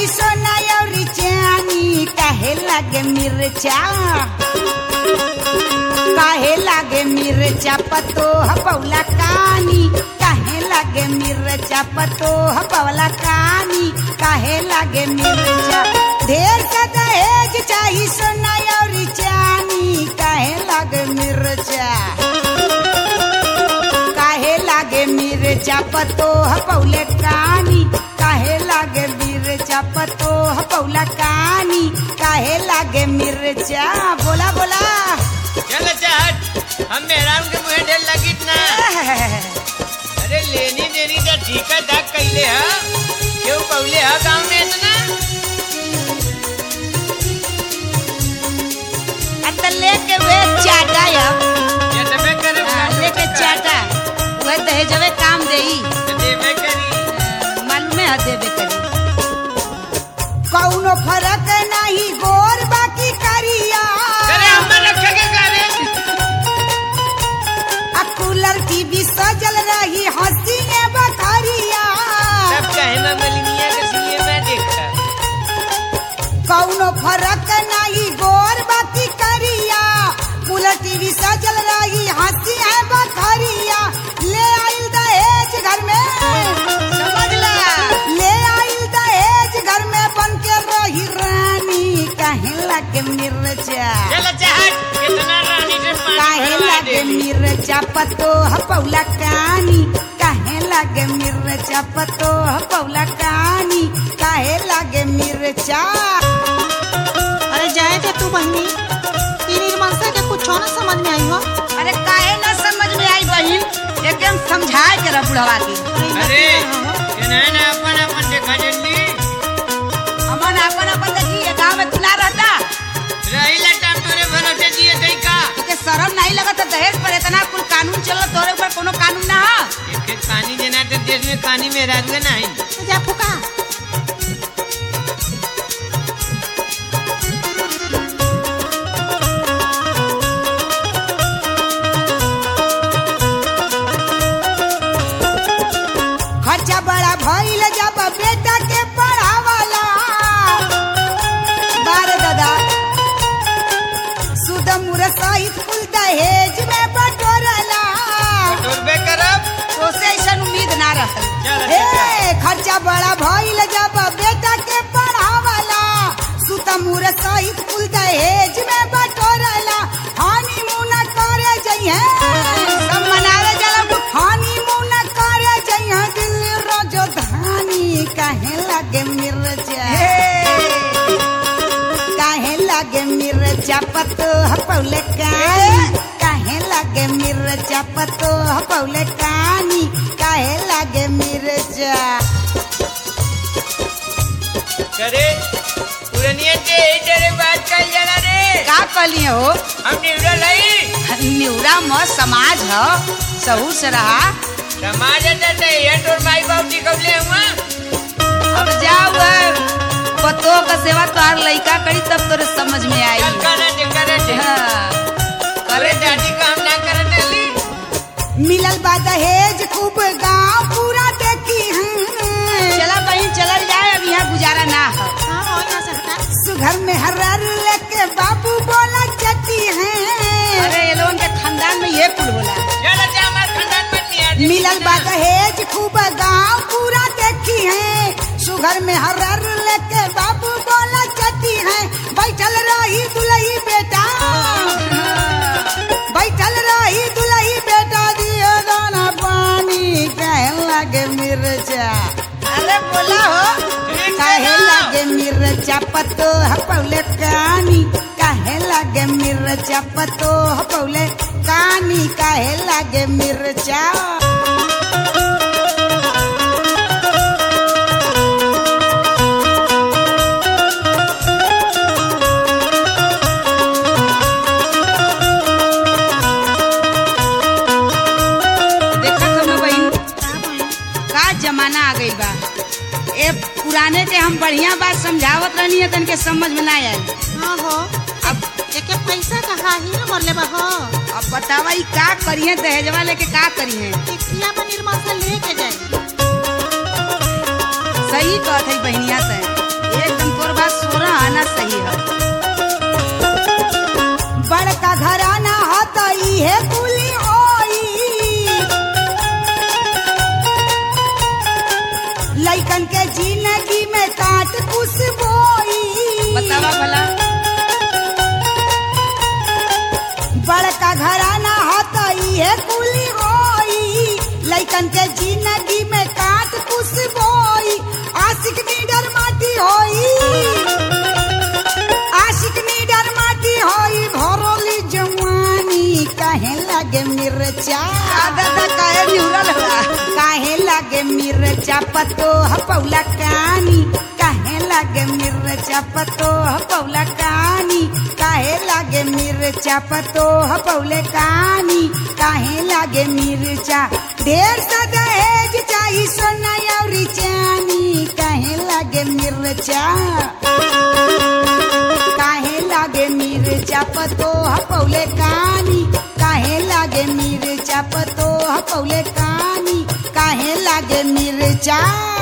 चाही सोना और चानी काहे लागे मिर्चा काहे लागे मिर्चा पतो हपौला कानी काहे लागे मिर्चा पतो हपौला कानी काहे लागे मिर्चा ढेर का दहेज चाही सोना और चानी काहे लागे मिर्चा काहे लागे मिर्चा पतो हपौले कानी काहे लागे मिर्चा पतो हपौला कानी काहे लागे मिर्चा बोला बोला चल चाहत हम मेहरान के मुहे ढेर लगी ना अरे लेनी देनी का ठीका दाग कैले हा क्यों पौले हा गाँव में इतना अत लेके वे चाटा या ये तबे करे हाँ, लेके चाटा वह दहेजवे काम देई देवे करी मन में ह देवे करी कौनो फर्क नहीं गोर बाकी करिया अरे हमर रखे के करे आ कूलर टीवी सजल रही हंसी बखरिया सब कहे मैं मलिनिया के सीए में देखा कौनो फर्क नहीं गोर बाकी करिया कूलर टीवी सजल रही हंसी है बखरिया ले आइल दहेज घर में समझ ला ले आइल दहेज घर में बन के रही रानी कहे लगे मिर्चा चल चाहत कितना रानी से पानी काहे भरवा लागे देली मिर्चा पतो हपौला कानी काहे लागे मिर्चा पतो हपौला कानी काहे लागे मिर्चा अरे जाए थे तू बहनी ई निर्मलता के कुछ ना समझ में आई हो अरे काहे ना समझ में आई बहिन एकदम समझाए के रह बुढ़वा की अरे ये ना ना अपन अपन देखा जल्दी अमन अपन अपन देखी ये गांव में तू ना रहता रही लटाम तोरे भरोसे दिए थे का के शर्म नहीं लगत है दहेज पर इतना कुल कानून चलो तोरे ऊपर कोनो कानून ना है एक एक पानी देना तो देश में पानी में राजुए नहीं जा फुका खर्चा बड़ा भइल जब बेटा के पढ़ावाला बार दादा सुद मुर सहित कुल दहेज में बटोरला टोरबे करब तो से ऐसा उम्मीद ना रहल चल, ए खर्चा बड़ा भइल जब बेटा के पढ़ावाला सुत मुर सहित कुल दहेज में बटोरला हनीमून करे जइहे सब मनावे जाला हनीमून करे जइहे दिल्ली राजधानी काहे लागे मिर्चा काहे लागे मिर्चा पतो हपौले कानी काहे लागे मिर्चा पतो हपौले कानी काहे लागे मिर्चा करे पुरनिया से ही तेरे बात कर जरा रे का कहलिए हो हम निवड़ा लई निउरा म समाज ह सहू से रहा समाज है ये तोर माई बाप जी कब ले हुआ अब जाओ पतो का सेवा तोहार लइका करी तब तोरे समझ में आई चल करे दे करे दे हाँ। करे दादी काम ना करे डेली मिलल बा दहेज खूब गांव पूरा देखी हैं चला बहन चलल जाए अब यहाँ गुजारा ना हो हां हो यहाँ से हटा सुघर में हर्र लेके बाबू बोला चटी हैं अरे ये लोगन के खानदान में ये कुल बोला चल अच्छा हमारे खानदान में नहीं आती मिलल बा दहेज खूब गांव पूरा देखी है सुघर में हर्र लेके बाबू बोला चटी है बैठल रही दुलही बेटा बैठल रही दुलही बेटा दियो दाना पानी कहे लगे मिर्चा अरे बोला हो काहे लागे मिर्चा पतो हपौले कानी काहे लागे मिर्चा पतो हपौले कानी काहे लागे मिर्चा देखा तो बहन का बहन का जमाना आ गई बा ए पुराने के हम बढ़िया बात समझावत रहनी है तन के समझ में ना आई हां हो अब एके पैसा कहा ही ना मरले बा हो अब बतावा ई का करिए दहेजवा लेके का करिए टिकिया में निर्मल से लेके जाए सही कहत है बहनिया से ए लैकन के जिंदगी में काट कुछ बोई बतावा भला बड़का घराना होता इहे कुली होई लैकन के जिंदगी में काट कुछ बोई आशिक नीडर माटी होई आशिक नीडर माटी होई भरोली जवानी काहे लागे मिर्चा दादा काहे निहुरल होला काहे लागे मिर्चा पतो पौला कानी काहे लागे मिर्चा पतो पौला कानी काहे लागे मिर्चा पतो पौले कानी काहे लागे मिर्चा ढेर सा दहेज चाही सोना और चानी काहे लागे मिर्चा काहे लागे मिर्चा पतो पौले कानी काहे लागे मिर्चा पतो पौले कानी काहे लागे मिर्चा